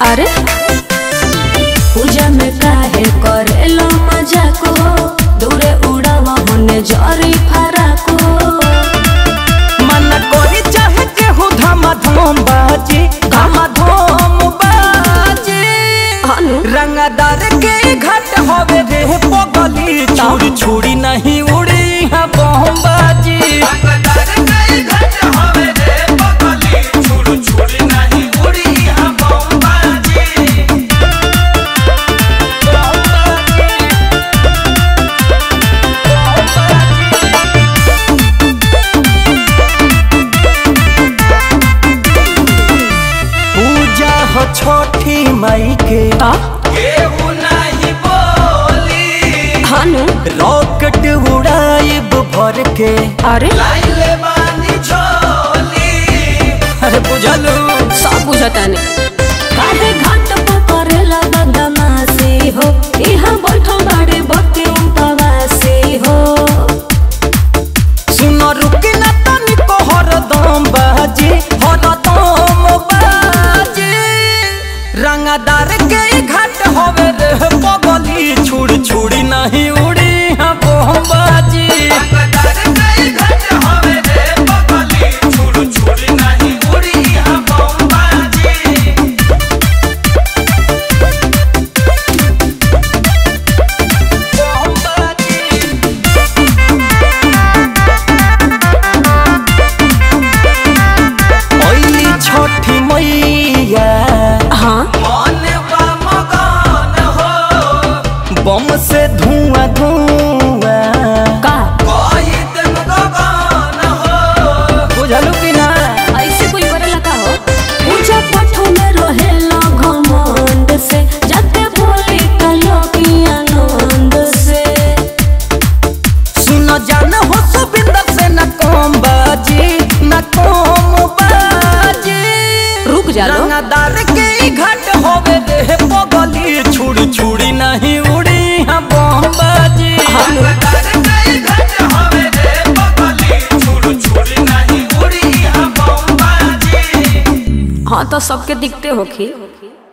अरे पूजा में काहे करेलो मजाक हो दूरे उड़ावा होने जरी फराक हो मन कोरी चाहे केहू धामा धूम बाजी धामा धूम बाजी अनु रंगदार के घाट होवे रे पगली छुरी छुरी नहीं उड़ी है बम बाजी पूजा हो छोटी माई के ता अनु रॉकेट उड़ाइब भर के अरे अरे बुझलू सब बुझता ने काहे घाट पर करेला बदमाशी हो इहाँ बैठो बाड़े बके उपवासी हो सुन रुकी न तनिको हरदम बाजी हरदम बाजी रंगदार के घाट होवे रे पगली छुड़ी छुड़ी नहीं उड़ी है बम बाजी बम बाजी ओइली छठी मैया हाँ बम से धुआं धुआं का बुझलू कि ना ऐसे कोई करेला का हो पूजा पाठों में रहेला घमंड से जाते बोली कलो की आनंद से सुन जान हो सुबिंदर से न कम बाजी न कम बाजी रुक जा लो रंगदार के घाट होवे रे पगली छुड़ी छुड़ी नहीं उड़ी हम बम बाजी हाँ तो सबके दिखते होखी